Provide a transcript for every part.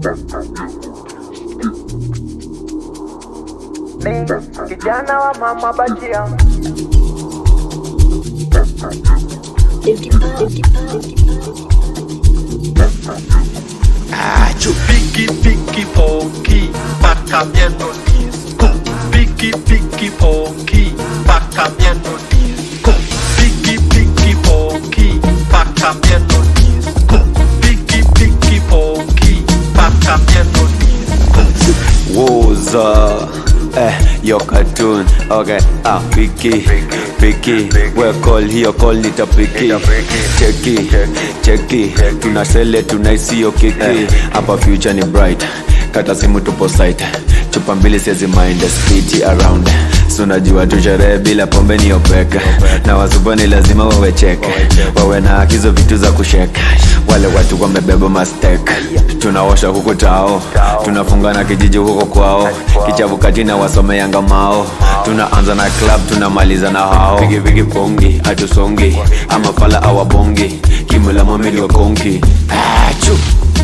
Mi kijana wa mama bajia Piki piki poki, pa cambiando disco. Piki piki poki, pa cambiando disco. Piki piki poki, pa cambiando disco. Piki piki poki, pa cambiando disco. Woza Eh, yo cartoon Okay, ah, piki Piki, we call hiyo call nita piki Cheki, cheki Tunasele tunaisi yo kiki Hapa future ni bright Kata simu tupo site Chupa mbili siezi mind Speedy around Sunajua tu sherehe bila pombe ni opeka Na wasupani lazima wawe cheke Wawe na akizo vitu za kusheka Wale watu wamebeba mastek Tunaosha huku tao Tunafunga na kijiji huko kwao Kichavu katina wasome yanga mao Tunaanza na club tunamaliza na hao Pigi pigi pongi hatusongi Ama fala awabongi Kimula mamili wa konki Achu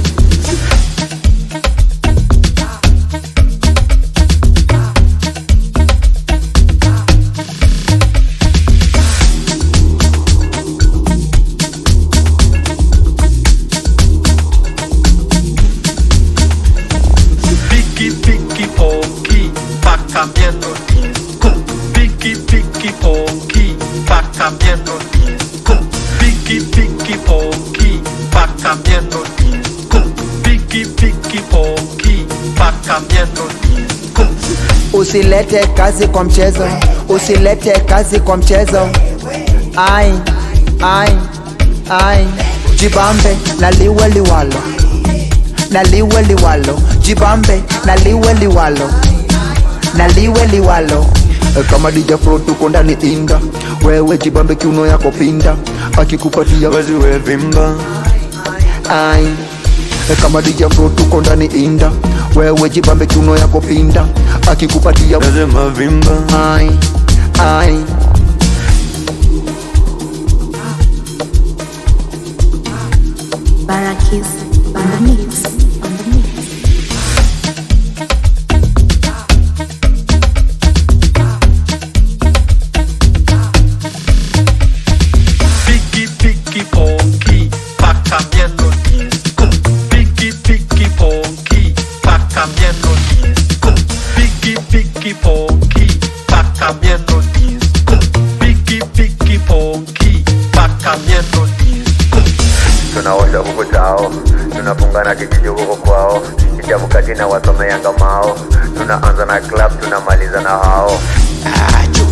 Piki piki poki, pa cambiando disco. Piki piki poki, pa cambiando disco. Piki piki poki, pa cambiando disco. Piki piki poki, pa cambiando disco. Usilete kazi kwa mchezo, usilete kazi kwa mchezo. Ai, ai, ai, jibambe na liwe liwalo, na liwe liwalo, jibambe na liwe liwalo, na liwe liwalo. Eh, kama DJ Fro tuko ndani inda, wewe jibambe kiuno yako pinda, akikupatia Wazi we vimba ai. Eh, kama DJ Fro tuko ndani inda, wewe jibambe kiuno yako pinda, akikupatia Lazima vimba ai ai. Barakis on the mix. On the mix. Piki piki poki, pa cambiando disco. Piki piki poki, pa cambiando disco. Piki piki poki, pa cambiando disco. Piki piki poki, pa cambiando disco. tunaosha huku tao tunafunga na kijiji huko kwao kichavu katina wasome yanga mao tunaanza na club tunamaliza na hao Achu.